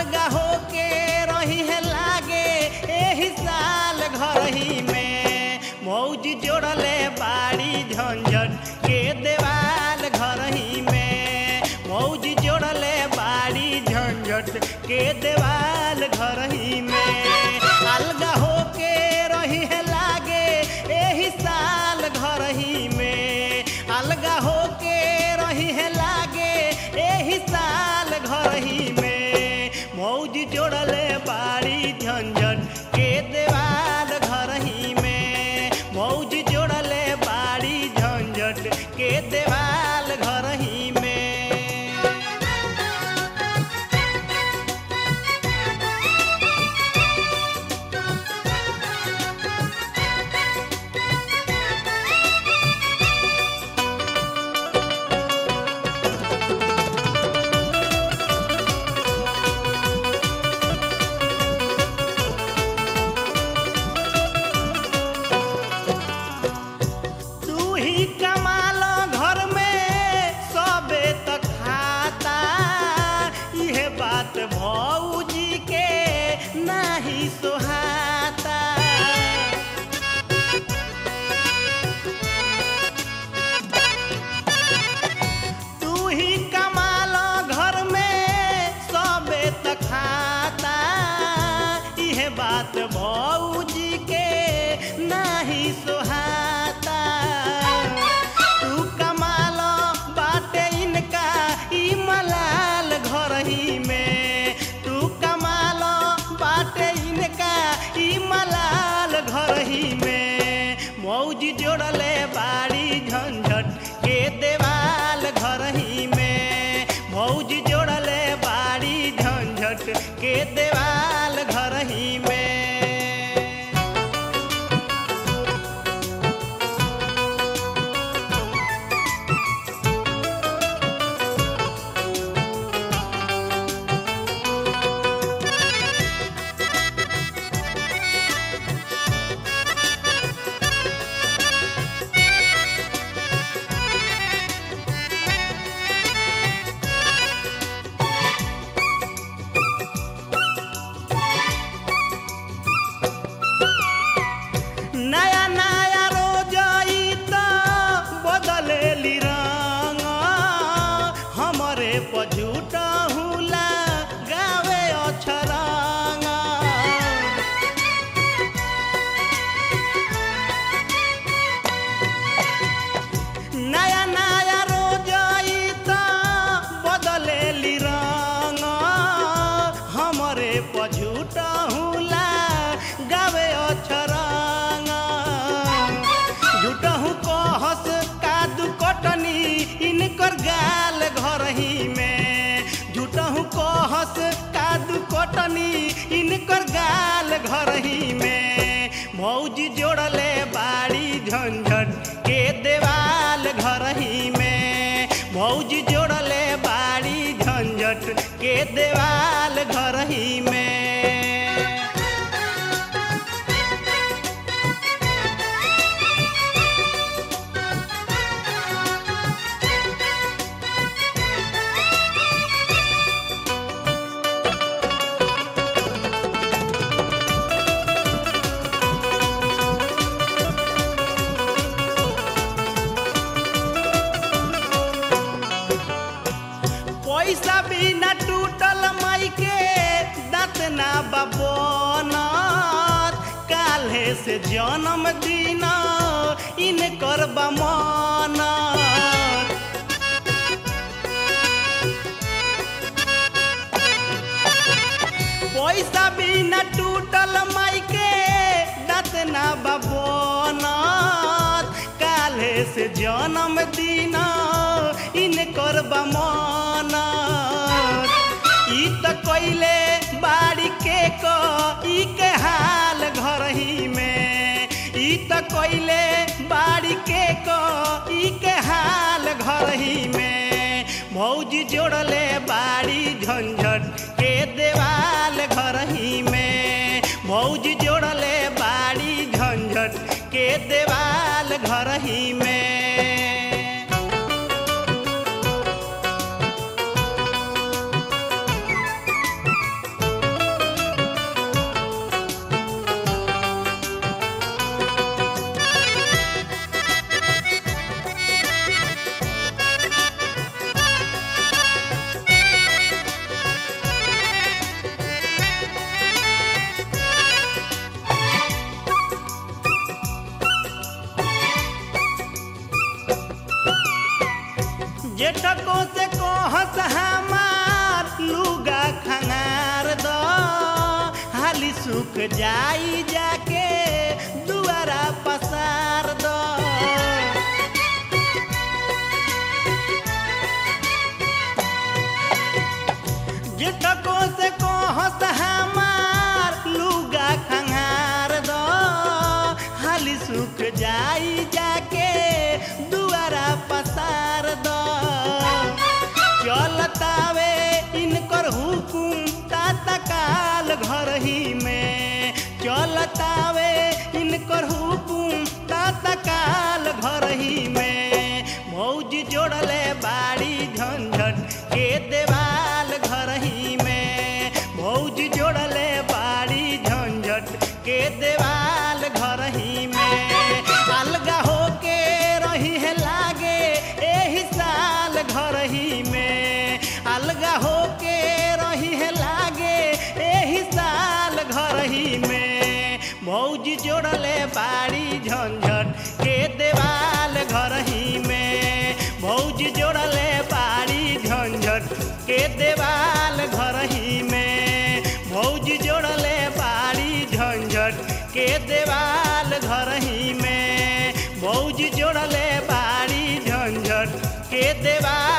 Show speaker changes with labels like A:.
A: अलगा होके रही है लागे एही साल घर ही में मौज जोड़ले बाड़ी झंझट के देवाल घर ही में मौज जोड़ले बाड़ी झंझट के देवाल घर ही में अलगा होके रही है लागे एही साल घर ही में अलगा होके रही है लागे एही साल घर ही में मौज जोड़ले बाड़ी झंझट के देवाल घर ही में मौज जोड़ले बाड़ी झंझट के देवाल घर ही में तू ही कमालो घर में सबे त खाता इहे बात भौजी के नाही सोहाता तू ही कमालो घर में सबे त खाता इहे बात भौजी के नाही सोहाता तू कमालो बाटे इनका ई मलाल घर ही में तू कमालो बाटे इनका ई मलाल घर ही में मौज जोड़ले बाड़ी झंझट के देवाल घर ही में मौज जोड़ले बाड़ी झंझट के देवाल घर ही में नया नया रोज ई त बदलेली रंग हमरे पझूट हुला गावे अछरंग नया नया रोज ई त बदलेली रंग हमरे पझूट हुला गावे अछरंग झूठहू कहस कादू कटनी इनकर गाल घर ही में झूठहू कहस कादू कटनी इनकर गाल घर ही में मौज जोड़ले बाड़ी झंझट के देवाल घर ही में मौज जोड़ले बाड़ी झंझट के देवाल घर ही में पैसा बिना टूटल माई के दांत ना बबनत काल्हे से जन्म दिन इनकर बमनत पैसा बिना टूटल माई के दांत ना बबनत काल्हे से जन्म दिन इनकर बमनत ई त कइले बाड़ी के क ई के हाल घर ही में ई त कइले बाड़ी के क ई के हाल घर ही में मौज जोड़ले बाड़ी झंझट के देवाल घर ही में मौज जोड़ले बाड़ी झंझट के देवाल घर ही में जेठको से कहस हमार लुगा खंगार दो हाली सुख जाई जाके दुआरा पसार दो जेठको से कहस हमार लुगा खंगार दो हाली सुख जाई जाके दुआरा पसार दो चलतावे इनकर हुकुम ताता काल घर ही में चलतावे इनकर हुकुम ताता काल घर ही में मौज जोड़ले बाड़ी झंझट के देवाल घर ही में मौज जोड़ले बाड़ी झंझट के देवाल घर ही में अलगा होके रही है लागे एही साल घर ही में अलगा होके रही है लागे एही साल घर ही में मौज जोड़ले बाड़ी झंझट के देवाल घर ही में मौज जोड़ले बाड़ी झंझट के देवाल घर ही में मौज जोड़ले बाड़ी झंझट के देवाल घर ही में मौज जोड़ले बाड़ी झंझट के देवाल